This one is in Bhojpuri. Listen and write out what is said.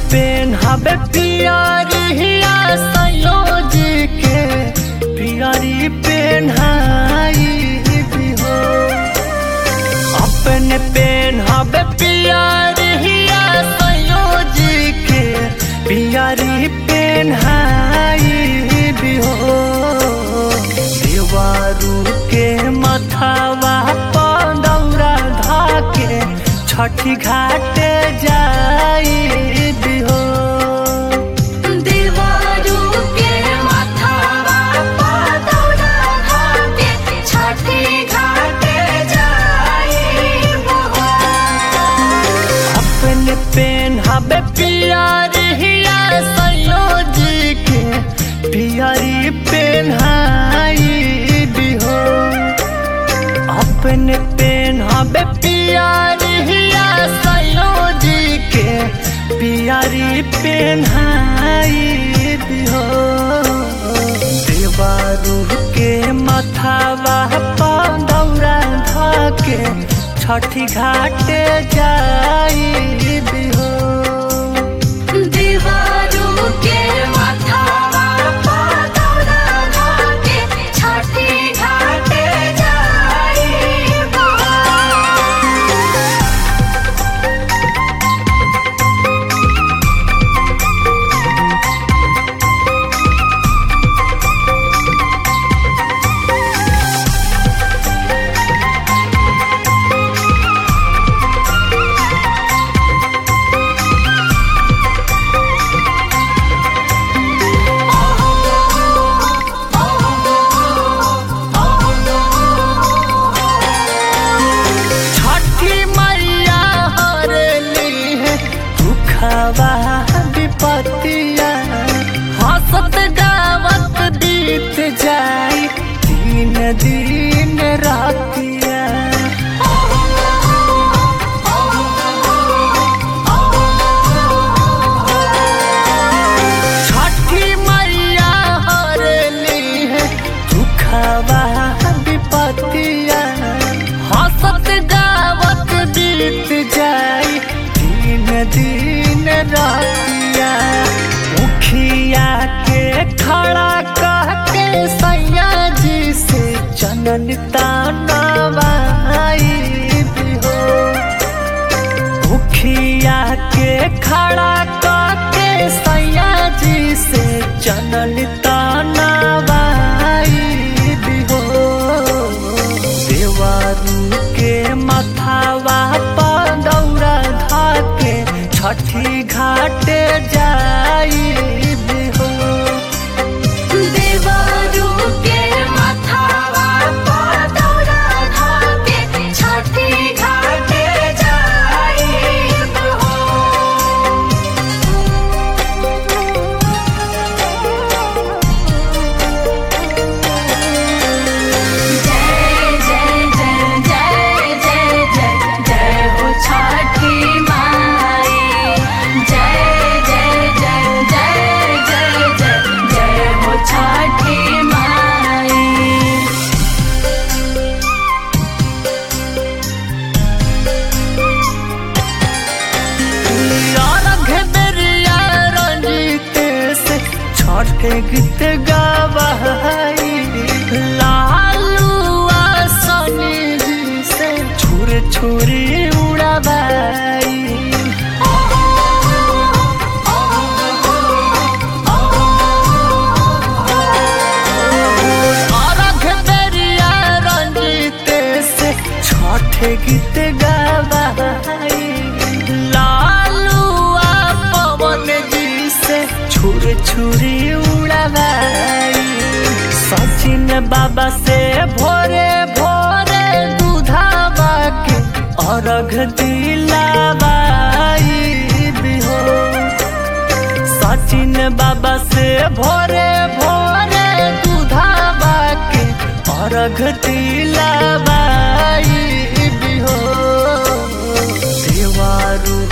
पेन हबे पियरिया संयोज के पियरी पेन भी हो अपन पेन हबे पियरिया संयोज के पियरी पेन भी हो देवारू के मथावा पदौरा धाके छठी घाटे जाई हो देवारू के माथावा पादौरा घाटे छठी घाटे जाइबो अपन पेन हबे पियरिया संयोज के पियरी पेन हो अपन पेन हबे पियरिया संयोज के पियरी पेन हो देवारू के मथावा पदौरा धके छठी घाटे जाई हो देवारू के माथावा पादौरा घाटे छठी घाटे जाइबो छठी मैया हरली है दुखवा विपतिया हंसत गावत बीत जाई दिन दिन रातिया छठी मैया हरली है दुखवा विपतिया हंसत गावत बीत जाई दिन दिन रातिया मुखिया के खड़ा कह के सैया जी से चनन तानवाई हो मुखिया के खड़ा करके सैया जी से चनल तानवाई हो देवारू के मथावा पदौरा धाके छठी घाटे जाई हो देवारू के माथावा पादौरा घाटे छठी घाटे जाइबो जय जय जय जय जय जय जय हो छठी माई जय जय जय जय जय जय जय हो छठी माई अर्घ बेरिया रंजित से छठ गीत गवाई लालुआ सनी जी से छुर छुरी उड़ाबाई अर्घ बेरिया रंजित से छठ गीत गवाई लालुआ पवन जी से छुर छुरी उड़ाबाई सचिन बाबा से भोरे भोरे दूधावा के अर्घ दिलाबाई हो सचिन बाबा से भोरे भोरे दूधावा के अर्घ दिलाबाई हो देवारू